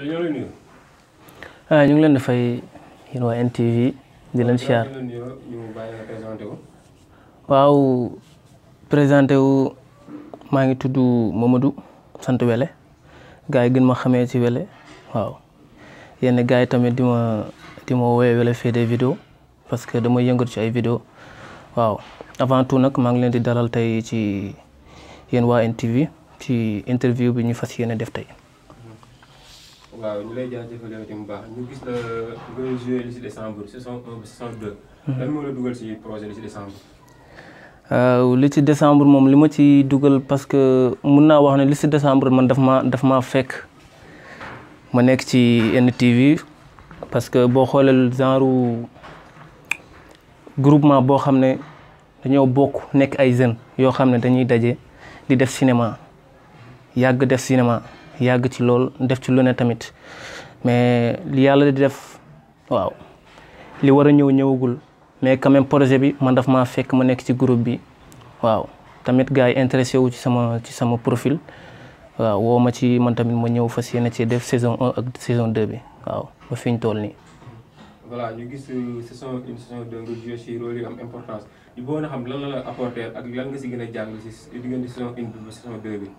ñoo lay nuyu. ah ñu ngi leen di fay yéen waa NTV di leen siyaar ñu nuyoo ñu bàyyi nga présenté wu. waaw présenté wu maa ngi tudd Mamadou sant Wele gars yi gën ma xamee ci Wele waaw yenn gars yi tamit di ma di ma woowee Wele fait des vidéos parce que dama yëngatu ci ay vidéos waaw avant tout nag maa ngi leen di dalal tey ci yéen waa NTV ci interview bi ñu fas yéene def tey. waaw ñu lay jaajëfal yow tamit bu baax ñu gis la nga joué li si décembre saison 1 ba saison 2. lan moo la dugal si projet li si décembre. waaw li ci décembre moom li ma ci dugal parce que mun naa wax ne li ci décembre man daf ma daf maa fekk ma nekk ci NTV parce que boo xoolee genre groupement boo xam ne dañoo bokk nekk ay jeunes yoo xam ne dañuy daje di def cinéma yàgg def cinéma yàgg ci lool def ci lu ne tamit mais li yàlla di def waaw li war a ñëw ñëwagul. mais quand même projet bi man daf maa fekk ma nekk ci groupe bi waaw tamit gars yi intéressé wu ci sama ci sama profil waaw woo ma ci man tamit ma ñëw fas yéene ci def saison 1 ak saison 2 bi waaw ba fi ñu toll nii. voilà ñu gis saison une saison 2 nga joué si rôle yu am importance ñu bëggoon a xam lan la la apporté ak lan nga si gën a jàng si diggante saison une bi ba saison 2 bi.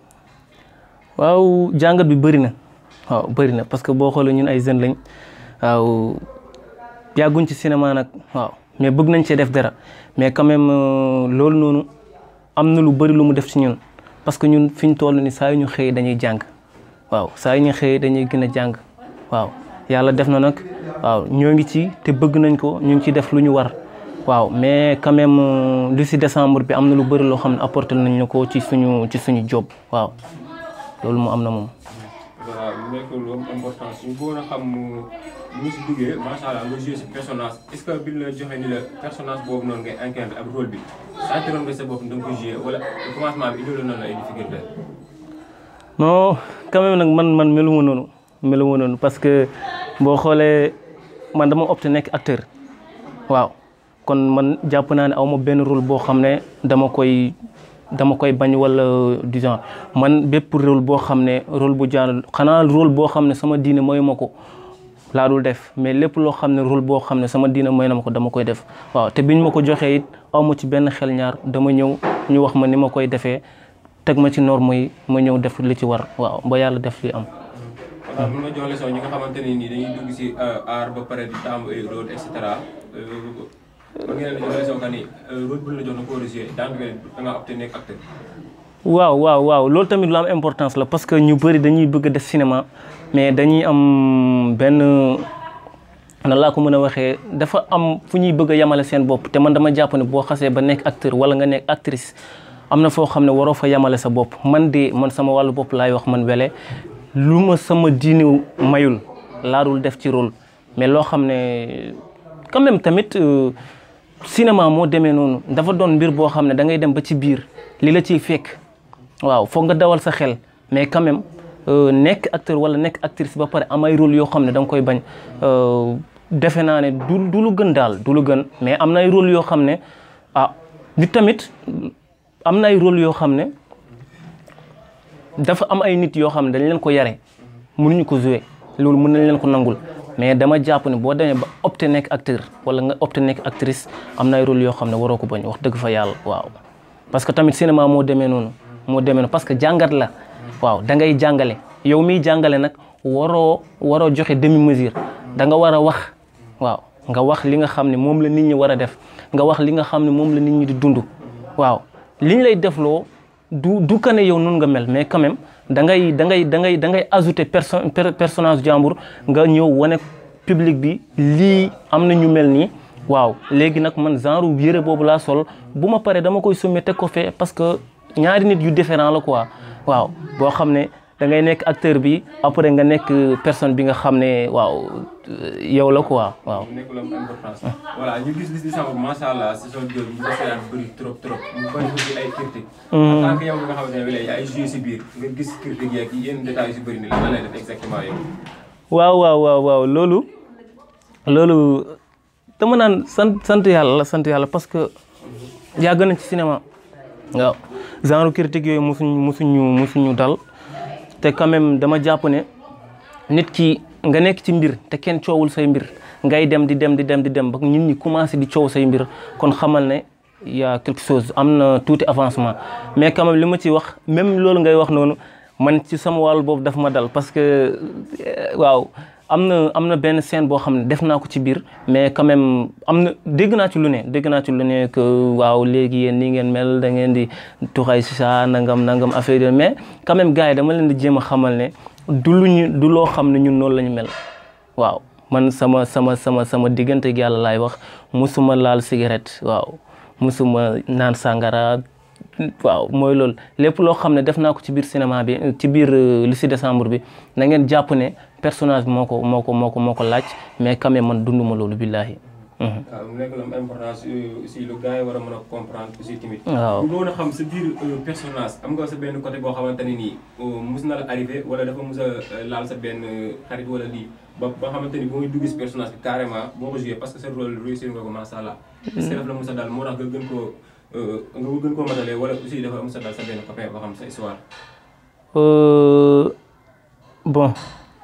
waaw jàngat bi bëri na waaw bëri na parce que boo xoolee ñun ay jeunes lañ waaw yàgguñ ci cinéma nag waaw. mais bëgg nañ cee def dara mais quand même loolu noonu am na lu bëri lu mu def ci ñun parce que ñun fi ñu toll ni saa yu ñu xëyee dañuy jàng waaw saa yu ñu xëyee dañuy gën a jàng waaw yàlla def na nag waaw ñoo ngi ci te bëgg nañ ko ñu ngi ci def lu ñu war waaw mais quand même li si décembre bi am na lu bëri loo xam ne apporté nañ ñu ko ci suñu ci suñu job waaw loolu mu am na moom. voilà mu nekk lu am importance ñu bëggoon a xam mu ngi si duggee macha allah nga joué si personnage est-ce que bi la joxe ni la personnage boobu noonu ngay incarné ak rôle bi sentiroon nga sa bopp da nga ko joué wala commencement bi indiwoon na la ay difficulté. non quand même nag man man melu ma noonu melu ma noonu parce que boo xoolee man dama opté nekk acteur waaw kon man jàpp naa ne aw ma benn rôle boo xam ne dama koy. dama koy bañ wala du genre man bépp rôle boo xam ne rôle bu jaan xanaa rôle boo xam ne sama diine mooy ma ko laa dul def mais lépp loo xam ne rôle boo xam ne sama diine mooy na ma ko dama koy def waaw te biñ ma ko joxee it aw ma ci benn xel ñaar dama ñëw ñu wax ma ni ma koy defee teg ma ci norme yi ma ñëw def li ci war waaw ba yàlla def li am. waaw mun nga jox leçon ñi nga xamante ne nii dañuy dugg si art ba pare di taamu ay rôle et cetera. ba ngeen jox leçon que ni rôle bu la jox na ko war a joué daanaka da ngaa opté nekk acteur. waaw waaw waaw loolu tamit lu am importance la parce que ñu bëri dañuy bëgg a def cinéma mais dañuy am benn na laa ko mën a waxee dafa am fu ñuy bëgg a yamale seen bopp te man dama jàpp ne boo xasee ba nekk acteur wala nga nekk actrice am na foo xam ne waroo fa yamale sa bopp man de man sama wàllu bopp laay wax man Wele lu ma sama diine mayul laa dul def ci rôle mais loo xam ne quand même tamit cinéma moo demee noonu dafa doon mbir boo xam ne da ngay dem ba ci biir li la ciy fekk waaw foog nga dawal sa xel mais quand même nekk acteur wala nekk actrice ba pare am ay rôle yoo xam ne da nga koy bañ defe naa ne du du lu gën daal du lu gën mais am na ay rôle yoo xam ne ah nit tamit am na ay rôle yoo xam ne dafa am ay nit yoo xam ne dañ leen ko yare mënuñu ko jouer loolu mën nañ leen ko nangul mais dama jàpp ne boo demee ba opté nekk acteur wala nga opté nekk actrice am na ay rôle yoo xam ne waroo ko bañ wax dëgg fa yàlla waaw parce que tamit cinéma moo demee noonu moo demee noonu parce que jàngat la waaw da ngay jàngale yow miy jàngale nag waroo waroo joxe demi mesure da nga war a wax waaw nga wax li nga xam ne moom la nit ñi war a def nga wax li nga xam ne moom la nit ñi di dund waaw liñ lay defloo du du ka ne yow noonu nga mel mais quand même da ngay da ngay da ngay da ngay ajouter perso personnage jàmbur nga ñëw wane public bi lii am na ñu mel nii waaw léegi nag man genre yëre boobu laa sol bu ma paree dama koy summi teg ko fee parce que ñaari nit yu différent la quoi waaw boo xam ne da ngay nekk acteur bi après nga nekk personne bi nga xam ne waaw yow la quoi waaw. mu nekk lu am importance. voilà ñu gis li si décembre macha allah saison 2 bi ñu ko seetaan bëri trop trop mu bëri aussi ay critique. en tant que yow nga xamante ne bii ay joué si biir nga gis critique yeeg yenn détails yu si bëri ni lan lay def exactement yow. waaw waaw waaw waaw loolu loolu dama naan sant sant yàlla la sant yàlla parce que yàgg nañ ci cinéma waaw genre critique yooyu musuñ musuñu musuñu dal te quand même dama jàpp ne nit ki nga nekk ci mbir te kenn coowul say mbir ngay dem di dem di dem di dem ba nit ñi commencé di coow say mbir kon xamal ne y a quelque chose am na tuuti avancement mais quand même li ma ci wax même loolu ngay wax noonu man ci sama wàll boobu daf ma dal parce que waaw am na am na benn scène boo xam ne def naa ko ci biir mais quand même am na dégg naa ci lu ne dégg naa ci lu ne que waaw léegi yéen nii ngeen mel da ngeen di tuxay si saa nangam nangam affaire yooyu mais quand même gars yi dama leen di jéem a xamal ne du lu ñu du loo xam ne ñun noonu la ñu mel waaw man sama sama sama sama diggante ak yàlla laay wax musuma laal cigarette waaw musuma naan sàngara waaw mooy loolu lépp loo xam ne def naa ko ci biir cinéma bi ci biir li si décembre bi na ngeen jàpp ne personnage bi moo ko moo ko moo ko moo ko laaj mais quand même man dunduma loolu billaahi waaw mu nekk lu am importance aussi lu gars yi war a mën a comprendre aussi tamit. waaw bu doon a xam sa biir personnage am nga sa benn côté boo xamante ne nii mus na la arrivé wala dafa mus a laal sa benn xarit wala lii ba ba xamante ni boo muy dugg si personnage bi carrément boo ko joué parce que sa rôle réussir nga ko macha allah. est-ce que daf la mus a daal moo tax nga gën koo nga gën koo matalee wala aussi dafa mus a daal sa benn copain boo xam sa histoire. bon.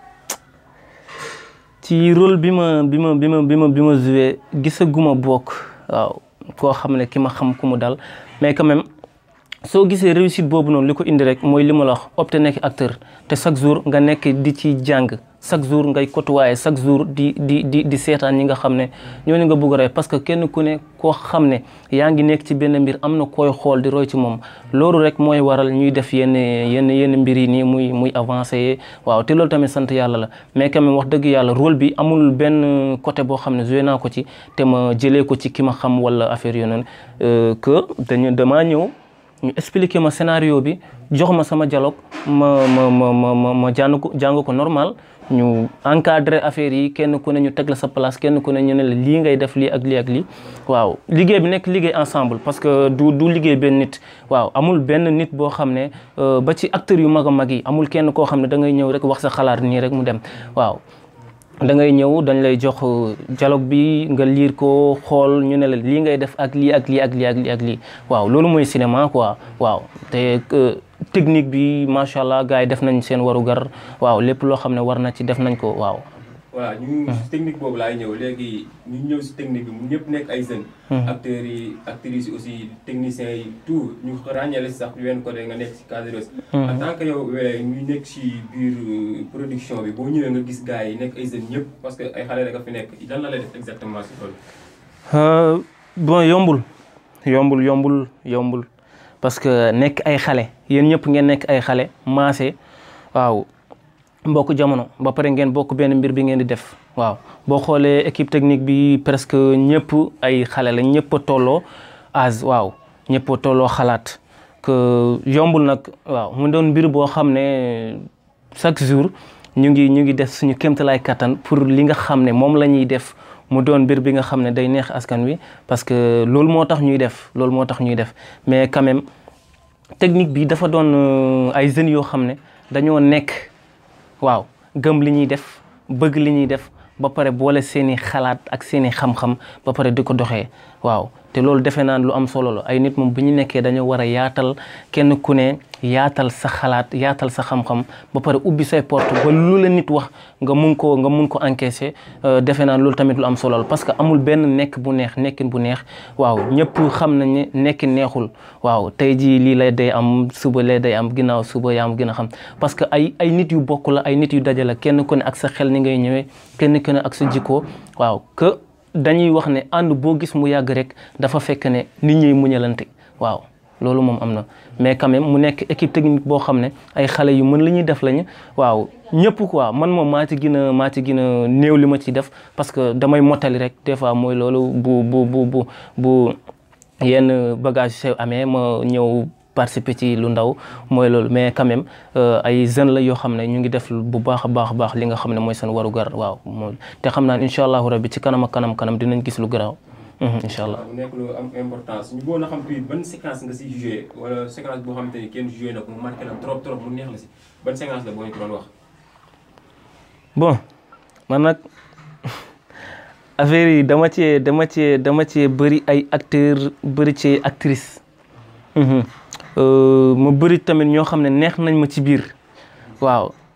ci rôle bi ma bi ma bi ma bi ma bi ma joué gisaguma bokk waaw koo xam ne ki ma xam ku mu dal mais quand même soo gisee réussite boobu noonu li ko indi rek mooy li ma la wax opte nekk acteur te chaque jour nga nekk di ci jàng chaque jour ngay côtoyer chaque jour di di di di seetaan ñi nga xam ne ñooñu nga bëgg a roy parce que kenn ku ne koo xam ne yaa ngi nekk ci benn mbir am na koy xool di roy ci moom loolu rek mooy waral ñuy def yenn yenn yenn mbir yi nii muy muy avancé waaw te loolu tamit sant yàlla la mais quand même wax dëgg yàlla rôle bi amul benn côté boo xam ne joué naa ko ci te ma jëlee ko ci ki ma xam wala affaire yooyu noonu que dañu damaa ñëw ñu expliqué ma scénario bi jox ma sama dialogue ma ma ma ma ma ma jàng ko jàng ko normal ñu encadré affaire yi kenn ku ne ñu teg la sa place kenn ku ne ñu ne la lii ngay def lii ak lii ak lii waaw liggéey bi nekk liggéey ensemble parce que du du liggéey benn nit waaw amul benn nit boo xam ne ba ci acteurs yu mag a mag yi amul kenn koo xam ne da ngay ñëw rek wax sa xalaat nii rek mu dem waaw da ngay ñëw dañ lay jox dialogue bi nga liir ko xool ñu ne la lii ngay def ak lii ak lii ak lii ak lii ak lii waaw loolu mooy cinéma quoi waaw te technique bi macha allah gars yi def nañ seen warugar waaw lépp loo xam ne war na ci def nañ ko waaw. voilà ñu si technique boobu laay ñëw léegi ñu ñëw si technique bi mu ñëpp nekk ay jeunes. acteurs yi actrices yi aussi techniciens yi tout ñu ràññale si sax wenn côté nga nekk si cadreuse. en tant que yow ñu nekk si biir production bi boo ñëwee nga gis gars yi nekk ay jeunes ñëpp parce que ay xale rek a fi nekk lan la lay def exactement si loolu. bon yombul yombul yombul yombul parce que nekk ay xale yéen ñëpp ngeen nekk ay xale maase waaw. mbokk jamono ba pare ngeen bokk benn mbir bi ngeen di def waaw boo xoolee équipe technique bi presque ñëpp ay xale la ñëpp a tolloo âge waaw ñëpp a tolloo xalaat que yombul nag waaw mu doon mbir boo xam ne chaque jour ñu ngi ñu ngi def suñu kéemtalaay kattan pour li nga xam ne moom la ñuy def mu doon mbir bi nga xam ne day neex askan wi parce que loolu moo tax ñuy def loolu moo tax ñuy def mais quand même technique bi dafa doon ay jeunes yoo xam ne dañoo nekk. waaw gëm li ñuy def bëgg li ñuy def ba pare boole seeni xalaat ak seeni xam-xam ba pare di ko doxee waaw te loolu defe naan lu am solo la ay nit moom bu ñu nekkee dañoo war a yaatal kenn ku ne yaatal sa xalaat yaatal sa xam-xam ba pare ubbi say porte ba lu la nit wax nga mun ko nga mun ko encaisser defe naan loolu tamit lu am solo la parce que amul benn nekk bu neex nekkin bu neex waaw ñëpp xam nañ ne nekkin neexul waaw tey jii lii lay day am suba lay day am ginnaaw suba yaa am gën a xam parce que ay ay nit yu bokk la ay nit yu daje la kenn ku ne ak sa xel ni ngay ñëwee kenn ku ne ak sa jikko waaw que dañuy wax ne ànd boo gis mu yàgg rek dafa fekk ne nit ñi muñalante waaw loolu moom am na mais quand même mu nekk équipe technique boo xam ne ay xale yu mën li ñuy def lañu waaw ñëpp quoi man moom maa ci gën a maa ci gën a néew li ma ci def parce que damay mottali rek des fois mooy loolu bu bu bu bu bu yenn bagage sew amee ma ñëw participer ci lu ndaw mooy loolu mais quand même ay jeunes la yoo xam ne ñu ngi def bu baax a baax baax li nga xam ne mooy seen warugar waaw mooy te xam naa ne incha allahu rabbi ci kanam ak kanam kanam dinañ gis lu garaaw incha allah. mu nekk lu am importance ñu bëggoon a xam tuuti ban séquence nga si joué wala séquence boo xamante ni kenn joué na ko mu marqué la trop trop mu neex la si ban séquence la boo ñu ko doon wax. bon man nag affaire yi dama cee dama cee dama cee bëri ay acteurs bëri ci actrice ma bëri tamit ñoo xam ne neex nañ ma ci biir waaw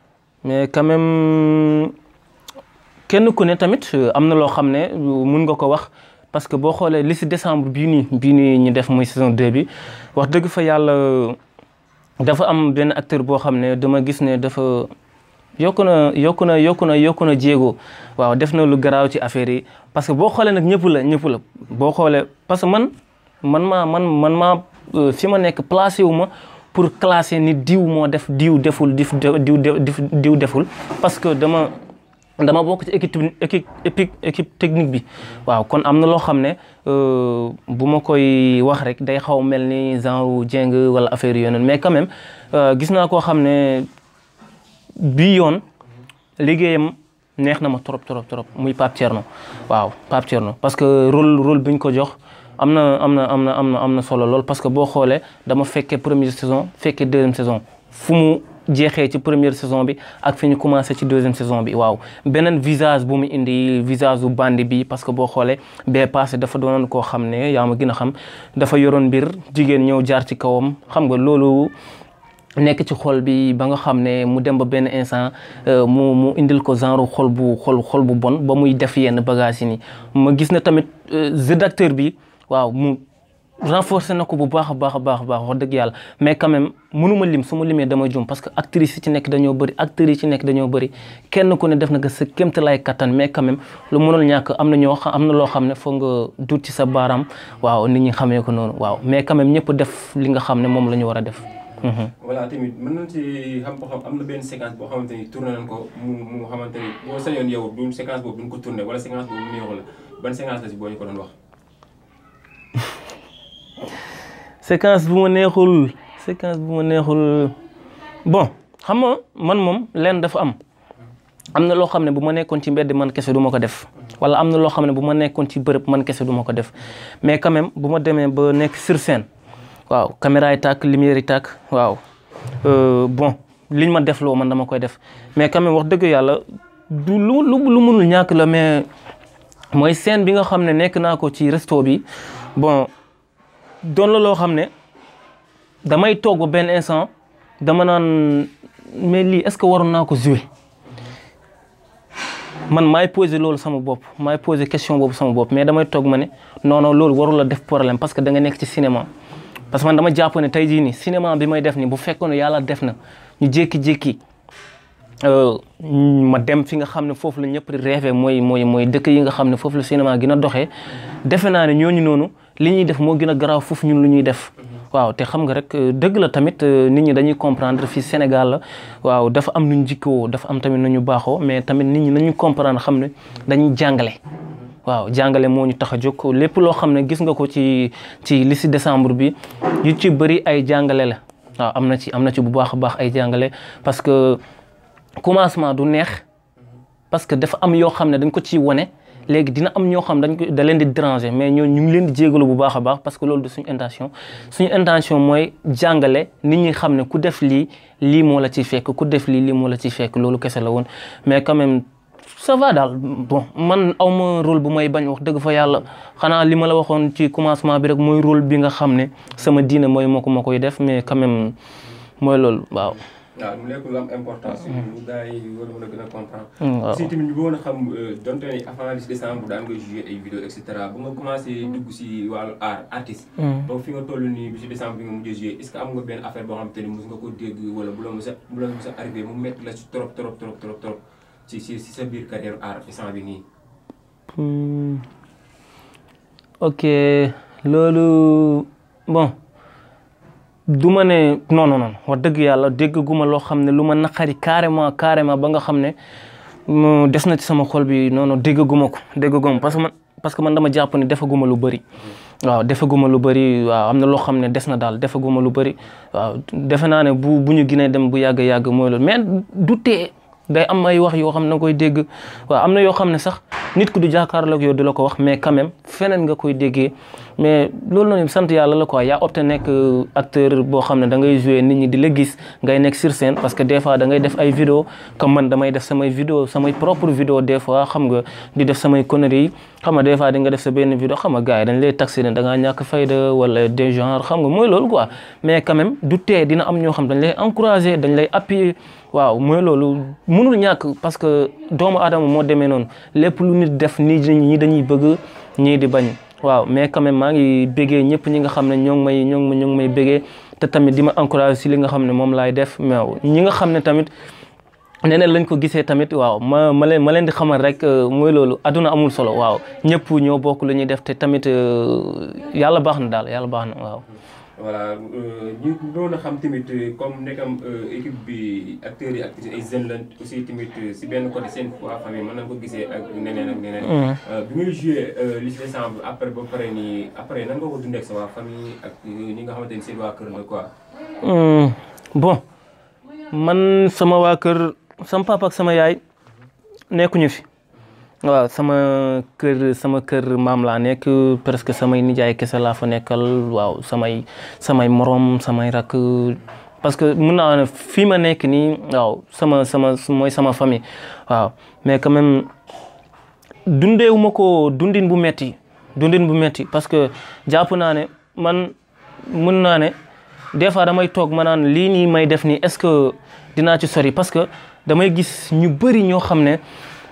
mais quand même kenn ku ne tamit am na loo xam ne mun nga ko wax parce que boo xoolee li si décembre bii nii bii nii ñu def muy saison 2 bi wax dëgg fa yàlla dafa am benn acteur boo xam ne dama gis ne dafa yokku na yokku na yokku na yokku na jéego waaw def na lu garaaw ci affaire yi parce que boo xoolee nag ñëpp la ñëpp la boo xoolee parce que man man maa man man maa fi ma nekk placé wu ma pour classer ni diw moo def diw deful dif diw diw deful parce que dama dama bokk ci équipe équipe équipe équipe technique bi waaw kon am na loo xam ne bu ma koy wax rek day xaw mel ni genre jéng wala affaire yooyu noonu mais quand même gis naa koo xam ne bii yoon liggéeyam neex na ma trop trop trop muy Pape Thierno waaw Pape Thierno parce que rôle rôle bi ñu ko jox am na am na am na am na am na solo lool parce que boo xoolee dama fekkee première saison fekkee deuxième saison fu mu jeexee ci première saison bi ak fi ñu commencé ci deuxième saison bi waaw beneen visage bu mu indi visage bu bandi bi parce que boo xoolee bee passé dafa doonoon koo xam ne yaa ma gën a xam dafa yoroon mbir jigéen ñëw jaar ci kawam xam nga loolu nekk ci xol bi ba nga xam ne mu dem ba benn instant mu mu indil ko genre xol bu xol xol bu bon ba muy def yenn bagages yi nii ma gis na tamit jeu d'acteur bi waaw mu renforcer na ko bu baax a baax a baax a baax wax dëgg yàlla mais quand même mënuma lim su ma limee dama jum parce que actrices yi ci nekk dañoo bëri acteurs yi ci nekk dañoo bëri kenn ku ne def na ko sa kéemta lay kattan mais quand même lu mënul ñàkk am na ñoo xam am na loo xam ne foog nga dut ci sa baaraam waaw nit ñi xamee ko noonu waaw mais quand même ñëpp def li nga xam ne moom la ñu war a def. voilà tamit mën nañ ci xam ko xam am na benn séquence boo xamante ni tourné nañ ko mu mu xamante ni boo sañoon yow du séquence boobu duñ ko tourné wala séquence boobu mu neexu la ban séquence la si boo ñu ko doon wax. séquence bu ma neexul séquence bu ma neexul bon xam nga man moom leen dafa am am na loo xam ne bu ma nekkoon ci mbedd man kese du ma ko def wala am na loo xam ne bu ma nekkoon ci bërëb man kese du ma ko def mais quand même bu ma demee ba nekk sur scène waaw caméra yi tàkk lumière yi tàkk waaw bon liñ ma def loo man dama koy def mais quand même wax dëgg yàlla du lu lu lu mënul ñàkk la mais mooy scène bi nga xam ne nekk naa ko ci resto bi bon doon la loo xam ne damay toog ba benn instant dama naan mais lii est-ce que waroon naa ko jouer man maay poser loolu sama bopp maay poser question boobu sama bopp mais damay toog ma ne non non loolu warul la def problème parce que da nga nekk ci cinéma. parce que man dama jàpp ne tey jii nii cinéma bi may def nii bu fekkoon ne yàlla def na ñu jékki-jékki ma dem fi nga xam ne foofu la ñëpp di rêvé mooy mooy mooy dëkk yi nga xam ne foofu la cinéma gën a doxee defe naa ne ñooñu noonu li ñuy def moo gën a garaaw foofu ñun lu ñuy def. waaw te xam nga rek dëgg la tamit nit ñi dañuy comprendre fii Sénégal la waaw dafa am nuñ jikkoo dafa am tamit nañu baaxoo mais tamit nit ñi nañu comprendre xam ne dañuy jàngale. waaw jàngale moo ñu tax a jóg lépp loo xam ne gis nga ko ci ci li si décembre bi yu ci bëri ay jàngale la waaw am na ci am na ci bu baax a baax ay jàngale parce que commencement du neex parce que dafa am yoo xam ne dañ ko ciy wane léegi dina am ñoo xam dañ ko da leen di déranger mais ñoo ñu ngi leen di jégalu bu baax a baax parce que loolu du suñu intention suñu intention mooy jàngale nit ñi xam ne ku def lii lii moo la ciy fekk ku def lii lii moo la ciy fekk loolu kese la woon mais quand même ça va daal bon man aw ma rôle bu may bañ wax dëgg fa yàlla xanaa li ma la waxoon ci commencement bi rek mooy rôle bi nga xam ne sama diine mooy moo ko ma koy def mais quand même mooy loolu waaw. waaw mu nekk lu am importance. ñu gars yi war a mën a gën a comprendre. waaw aussi tamit ñu bëggoon a xam donte ne avant le décembre daan nga jouer ay vidéo et cetera ba nga commencé dugg si wàllu art artiste. donc fi nga toll nii bi si décembre bi nga mujjee jouer est ce que am nga benn affaire boo xam te ni mos nga ko dégg wala bu la mos a bu la mos a arrivé mu métti la si trop trop trop trop trop ci si si sa biir carrière art instant bi nii. ok loolu bon du ma ne non non non wax dëgg yàlla dégg gu ma loo xam ne lu ma naqari carrément carrément ba nga xam ne mu des na ci sama xol bi non non dégg gu ma ko dégg gu ma parce que man parce que man dama jàpp ne defaguma lu bëri. waaw defaguma lu bëri waaw am na loo xam ne des na daal defaguma lu bëri waaw defe naa ne bu bu ñu ginee dem bu yàgg yàgg mooy loolu mais du tee day am ay wax yoo xam ne nga koy dégg waaw am na yoo xam ne sax nit ku du jàkkaarloo ak yow di la ko wax mais quand même feneen nga koy déggee mais loolu noonu sant yàlla la quoi yaa opté nekk acteur boo xam ne da ngay jouer nit ñi di la gis ngay nekk sur scène parce que des fois da ngay def ay vidéo comme man damay def samay vidéo samay propre vidéo des fois xam nga di def samay conneries yi xam nga des fois di nga def sa benn vidéo xam nga gars yi dañ lay taxé ne da ngaa ñàkk fayda wala des genres xam nga mooy loolu quoi mais quand même du tee dina am ñoo xam dañ lay encourager dañ lay appuyer waaw mooy loolu mënul ñàkk parce que doomu aadama moo demee noonu lépp lu nit def nii ñi dañuy bëgg ñii di bañ waaw mais quand même maa ngi béggee ñëpp ñi nga xam ne ñoo ngi may ñoo ngi ñoo ngi may béggee te tamit di ma encourager si li nga xam ne moom laay def mais ñi nga xam ne tamit neneen lañ ko gisee tamit waaw ma ma leen ma leen di xamal rek mooy loolu aduna amul solo waaw ñëpp ñoo bokk lu ñuy def te tamit yàlla baax na daal yàlla baax na waaw. voilà ñu doon a xam tamit comme nekkam équipe bi acteurs yi actrices ay jeunes lañ aussi tamit si benn côté seen waa famille mën nañ ko gisee ak neneen ak neneen. bi ngay joué li ci décembre après ba pare nii après nan nga ko dundee ak sa waa famille ak ñi nga xamante ni seen waa kër la quoi. bon man sama waa kër sama papa ak sama yaay nekkuñu fi. waaw sama kër sama kër maam laa nekk presque samay nijaay kese laa fa nekkal waaw samay samay morom samay rakk parce que mun naa ne fii ma nekk nii waaw sama sama mooy sama famille waaw mais quand même dundeewu ma ko dundin bu metti dundin bu metti parce que jàpp naa ne man mun naa ne des fois damay toog ma naan lii nii may def nii est-ce que dinaa ci sori parce que damay gis ñu bëri ñoo xam ne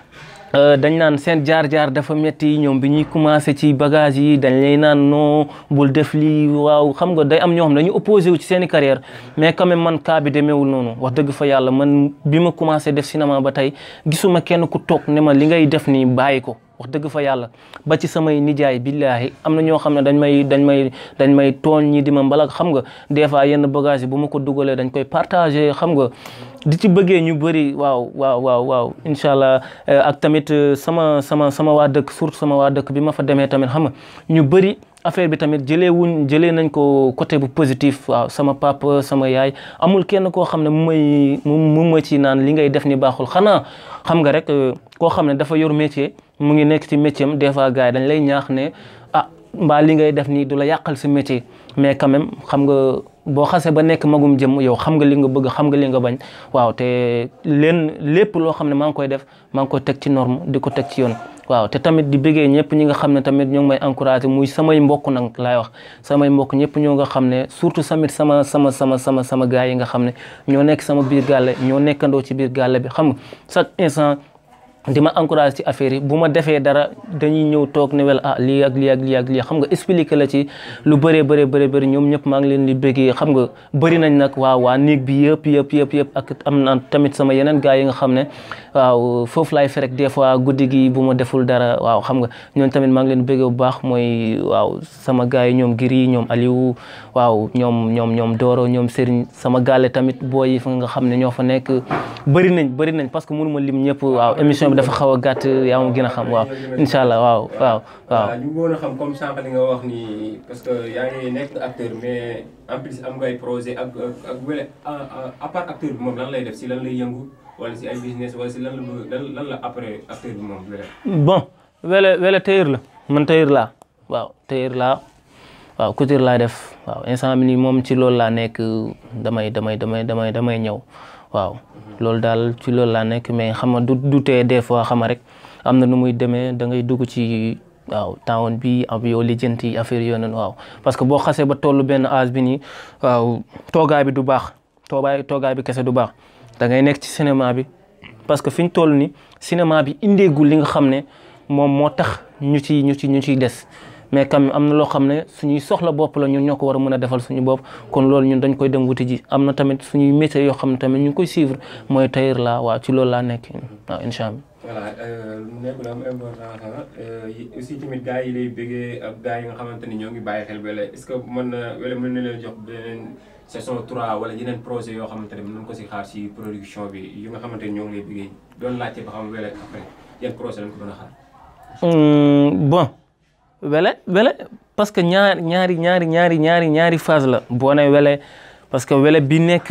dañ naan seen jaar-jaar dafa metti ñoom bi ñuy commencé ci bagage yi dañ lay naan non bul def lii waaw xam nga day am ñoo xam dañu opposé wu ci seen i carrière mais quand même man cas bi demeewul noonu wax dëgg fa yàlla man bi ma commencé def cinéma ba tey gisuma kenn ku toog ne ma li ngay def nii bàyyi ko wax dëgg fa yàlla ba ci samay nijaay billaahi am na ñoo xam ne dañ may dañ may dañ may tooñ ñi di ma mbalak xam nga des fois yenn bagage yi bu ma ko dugalee dañ koy partagé xam nga di ci bëggee ñu bëri waaw waaw waaw waaw incha allah ak tamit sama sama sama waa dëkk surtout sama waa dëkk bi ma fa demee tamit xam nga ñu bëri affaire bi tamit jëlee wuñ jëlee nañ ko côté bu positif waaw sama papa sama yaay amul kenn koo xam ne mu may mu ma ci naan li ngay def ni baaxul xanaa xam nga rek koo xam ne dafa yor métier mu ngi nekk ci métier am des fois gars yi dañ lay ñaax ne ah mbaa li ngay def nii du la yàqal sa métier mais quand même xam nga boo xasee ba nekk magum jëm yow xam nga li nga bëgg xam nga li nga bañ waaw te leen lépp loo xam ne maa ngi koy def maa ngi koy teg ci norme di ko teg ci yoon waaw te tamit di bëggee ñëpp ñi nga xam ne tamit ñoo ngi may encouragé muy samay mbokk nag laay wax samay mbokk ñëpp ñoo nga xam ne surtout samit sama sama sama sama sama gars yi nga xam ne ñoo nekk sama biir gàlle ñoo nekkandoo ci biir gàlle bi xam nga chaque instant di ma encouragé ci affaire yi bu ma defee dara dañuy ñëw toog ne wel ah lii ak lii ak lii ak lii xam nga expliqué la ci lu bëree bëree bëri bëri ñoom ñëpp maa ngi leen di bëggee xam nga bëri nañ nag waaw waa néeg bi yëpp yëpp yëpp yëpp ak am na tamit sama yeneen gars yi nga xam ne waaw foofu laay ferek des fois guddi gi bu ma deful dara waaw xam nga ñoom tamit maa ngi leen bëggee bu baax mooy waaw sama gars yi ñoom Giri ñoom Aliou waaw ñoom ñoom ñoom Doro ñoom Serigne sama gaale tamit booy yi fa nga xam ne ñoo fa nekk bëri nañ bëri nañ parce que mënu ma lim ñëpp waaw émission bi dafa xaw a gàtt yaa ma gën a xam waaw incha allah waaw waaw waaw ñu bëggoon a xam comme sànq li nga wax ni parce que yaa ngi nekk acteur mais en plus am nga ay projet ak ak wele à part acteur bi moom lan lay def si lan lay yëngu wala si ay business wala si lan la lan lan la après acteur bi moom wele bon wele wele tailleur la man tailleur laa waaw tailleur laa waaw couture laay def waaw instant bi nii moom ci loolu laa nekk damay damay damay damay damay ñëw waaw loolu daal ci loolu laa nekk mais xam nga du du tee des fois xam nga rek am na nu muy demee da ngay dugg ci waaw tawoon bi am yow lijjanti affaire yooyu noonu waaw parce que boo xasee ba tollu benn âge bi nii waaw toogaay bi du baax toogaay toogaay bi kese du baax da ngay nekk ci cinéma bi parce que fi ñu toll ni cinéma bi indeegul li nga xam ne moom moo tax ñu ci ñu ci ñu ciy des mais quand même am na loo xam ne suñuy soxla bopp la ñun ñoo ko war a mën a defal suñu bopp kon loolu ñun dañ koy dem wuti ji am na tamit suñuy métiers yoo xam ne tamit ñu ngi koy suivre mooy tailleur la waaw ci loolu laa nekk waaw incha allah. voilà nekk na am importance aussi tamit gars yi lay bëggee ak gars yi nga xamante ni ñoo ngi bàyyi xel wele est-ce que mën na wele mën na leen jox beneen saison 3 wala yeneen projet yoo xamante ne mën nañu ko si xaar si production bi yu nga xamante ni ñoo ngi lay bëggee doon laajte ba xam wele après yan projet lañ ko doon a xaar. bon. wele wele parce que ñaar ñaari ñaari ñaari ñaari ñaari phase la boo nee wele parce que wele bi nekk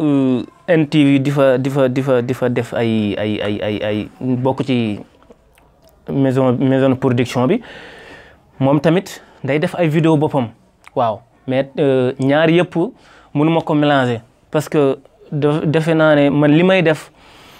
NTV di fa di fa di fa di fa def ay ay ay ay ay bokk ci maison maison production bi moom tamit day def ay vidéo boppam waaw mais ñaar yëpp mënuma ko mélanger parce que defe naa ne man li may def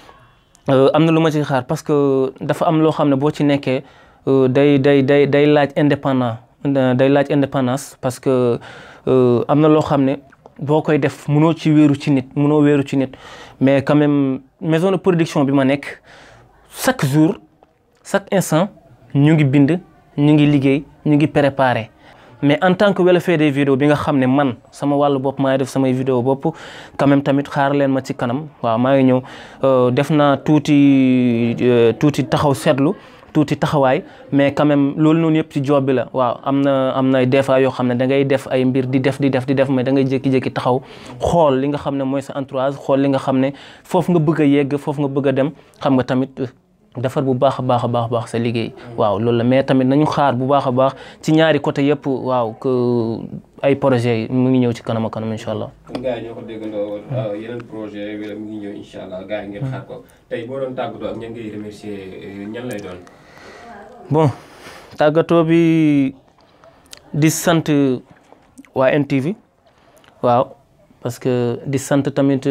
am na lu ma ci xaar parce que dafa am loo xam ne boo ci nekkee day day day day laaj indépendant day laaj indépendance parce que am na loo xam ne boo koy def mënoo ci wéeru ci nit mënoo wéeru ci nit mais quand même maison de production bi ma nekk chaque jour chaque instant ñu ngi bind ñu ngi liggéey ñu ngi préparé mais en tant que Wele fait des vidéos bi nga xam ne man sama wàllu bopp maa ngi def samay vidéo bopp quand même tamit xaar leen ma ci kanam waaw maa ngi ñëw def naa tuuti tuuti taxaw seetlu tuuti taxawaay mais quand même loolu noonu yëpp ci job bi la waaw am na am na des fois yoo xam ne da ngay def ay mbir di def di def di def mais da ngay jékki-jékki taxaw xool li nga xam ne mooy sa entourage xool li nga xam ne foofu nga bëgg a yegg foofu nga bëgg a dem xam nga tamit defar bu baax a baax a baax baax sa liggéey waaw loolu la mais tamit nañu xaar bu baax a baax ci ñaari côté yëpp waaw que ay projets yi mu ngi ñëw ci kanam a kanam incha allah. kon gars yi ñoo ko déggandoo yeneen projet wala mu ngi ñëw incha allah gars yi ngeen xaar ko tey boo doon tàggatoo ak ñan ngay remercier ñan lay doon. bon tàggatoo bi di sant waa NTV waaw parce que di sant tamit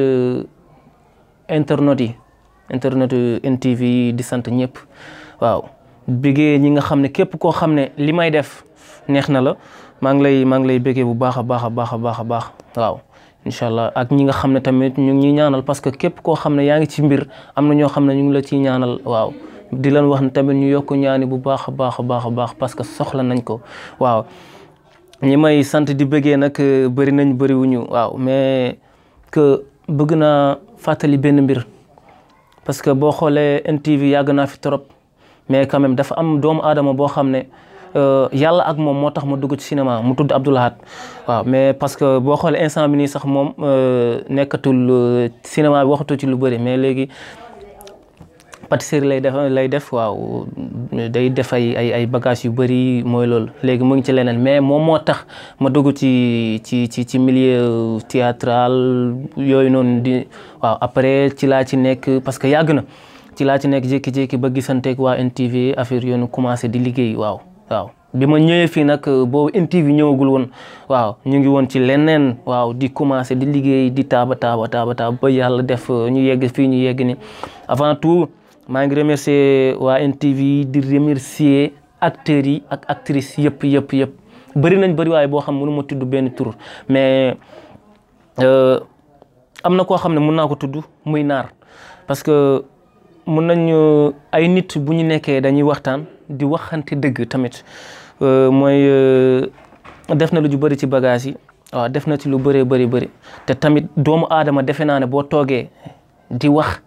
internet yi internet NTV yi di sant ñëpp waaw bëggee ñi nga xam ne képp koo xam ne li may def neex na la maa ngi lay maa ngi lay bëggee bu baax a baax a baax a baax a baax waaw incha allah ak ñi nga xam ne tamit ñu ngi ñuy ñaanal parce que képp koo xam ne yaa ngi ci mbir am na ñoo xam ne ñu ngi la ciy ñaanal waaw di leen wax ne tamit ñu yokk ñaani bu baax a baax a baax a baax parce que soxla nañ ko waaw ñi may sant di bëggee nag bëri nañ bëriwuñu waaw mais que bëgg naa fàttali benn mbir parce que boo xoolee NTV yàgg naa fi trop mais quand même dafa am doomu aadama boo xam ne yàlla ak moom moo tax ma dugg ci cinéma mu tudd Abdou Lahad waaw mais parce que boo xoolee instant bi nii sax moom nekkatul cinéma bi waxatu ci lu bëri mais léegi pâtisserie lay def lay def waaw day def ay ay ay bagages yu bëri mooy loolu léegi mu ngi ci leneen mais moom moo tax ma dugg ci ci ci ci milieu théâtral yooyu noonu di waaw après ci laa ci nekk parce que yàgg na ci laa ci nekk jékki-jékki ba gisanteeg waa NTV affaire yoonu commencé di liggéey waaw waaw bi ma ñëwee fii nag boobu NTV ñëwagul woon waaw ñu ngi woon ci leneen waaw di commencé di liggéey di taaba taaba taaba taaba ba yàlla def ñu yegg fii ñu yegg ni avant tout maa ngi remercier waa NTV di remercier acteurs yi ak actrices yëpp yëpp yëpp bëri nañ bëri waaye boo xam mënu ma tudd benn tur mais am na koo xam ne mën naa ko tudd muy naar parce que mun nañ ay nit bu ñu nekkee dañuy waxtaan di waxante dëgg tamit mooy def na lu ju bëri ci bagage yi waaw def na ci lu bëree bëri bëri te tamit doomu aadama defe naa ne boo toogee di wax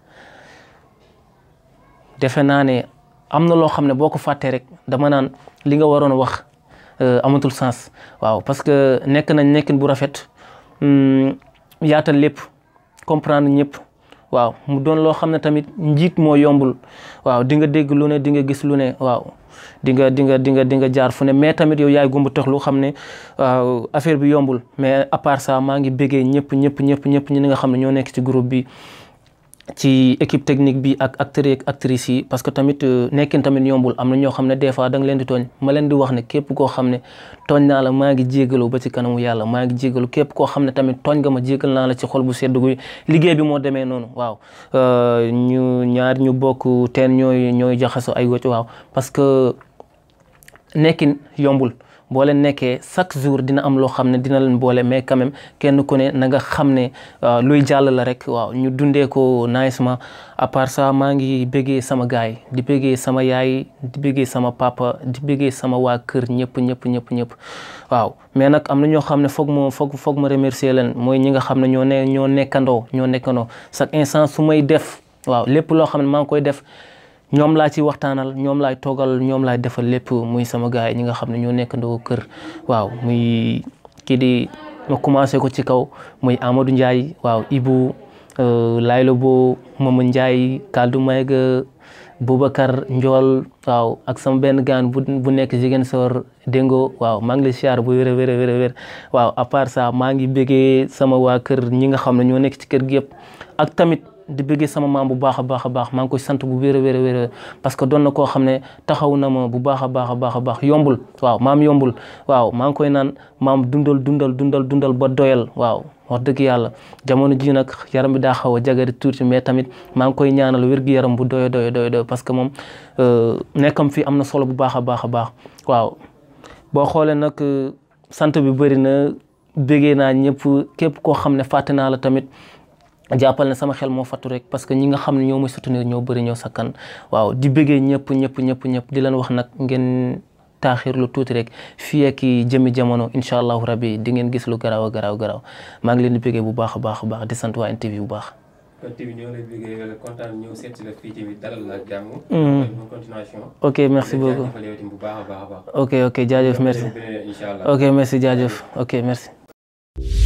defe naa ne am na loo xam ne boo ko fàttee rek dama naan li nga waroon wax amatul sens waaw parce que nekk nañ nekkin bu rafet yaatal lépp comprendre ñëpp waaw mu doon loo xam ne tamit njiit moo yombul waaw di nga dégg lu ne di nga gis lu ne waaw di nga di nga di nga di nga jaar fu ne mais tamit yow yaay gumba tax lu xam ne waaw affaire bi yombul mais à part ça maa ngi béggee ñëpp ñëpp ñëpp ñëpp ñi nga xam ne ñoo nekk ci groupe bi ci équipe technique bi ak acteurs yi ak actrices yi parce que tamit nekkin tamit yombul am na ñoo xam ne des fois da nga leen di tooñ ma leen di wax ne képp koo xam ne tooñ naa la maa ngi jégalu ba ci kanamu yàlla maa ngi jégalu képp koo xam ne tamit tooñ nga ma jégal naa la ci xol bu sedd guy liggéey bi moo demee noonu waaw ñu ñaar ñu bokk teen ñooy ñooy jaxaso ay wëcc waaw parce que nekkin yombul boo leen nekkee chaque jour dina am loo xam ne dina leen boole mais quand même kenn ku ne na nga xam ne luy jàll la rek waaw ñu dundee ko nicement à part ça maa ngi bëggee sama gaay di bëggee sama yaay di bëggee sama papa di bëggee sama waa kër ñëpp ñëpp ñëpp ñëpp waaw mais nag am na ñoo xam ne foog ma foog foog ma remercier leen mooy ñi nga xam ne ñoo ne ñoo nekkandoo ñoo nekkandoo chaque instant su may def waaw lépp loo xam ne maa ngi koy def ñoom laa ci waxtaanal ñoom laay toogal ñoom laay defal lépp muy sama gars yi ñi nga xam ne ñoo nekkandoo kër waaw muy kii di ma commencé ko ci kaw muy Amadou Ndiaye waaw Ibou Laylo Bo Mama Ndiaye Kaldu Mayga Boubacar Ndiol waaw ak sama benn gaan bu bu nekk Ziguinchor Dengo waaw maa ngi lay siyaar bu wér a wér a wér a wér waaw à part ça maa ngi bëggee sama waa kër ñi nga xam ne ñoo nekk ci kër gi yëpp ak tamit di bëggee sama maam bu baax a baax a baax maa ngi koy sant bu wér a wér a wér parce que doon na koo xam ne taxaw na ma bu baax a baax a baax a baax yombul waaw maam yombul waaw maa ngi koy naan maam dundal dundal dundal dundal ba doyal waaw wax dëgg yàlla jamono ji nag yaram bi daa xaw a jagari tuuti mais tamit maa ngi koy ñaanal wér-gu-yaram bu doy doy doy doy parce que moom nekkam fi am na solo bu baax a baax a baax waaw boo xoolee nag sant bi bëri na bëggee naa ñëpp képp koo xam ne fàtte naa la tamit jàppal ne sama xel moo fattu rek parce que ñi nga xam ne ñoo may soutenir ñoo bëri ñoo sakkan waaw di bëggee ñëpp ñëpp ñëpp ñëpp di leen wax nag ngeen taaxir lu tuuti rek fii ak jëmi jamono incha allahu rabbi di ngeen gis lu garaaw a garaaw garaaw maa ngi leen di bëggee bu baax a baax a baax di sant waa NTV bu baax. NTV ñoo lay bëggee kontaan ñëw seet si la fii tamit dalal la jàmm. bonne continuation. ok merci beaucoup bu baax a baax a baax. ok ok jaajëf merci incha allah ok merci jaajëf ok merci.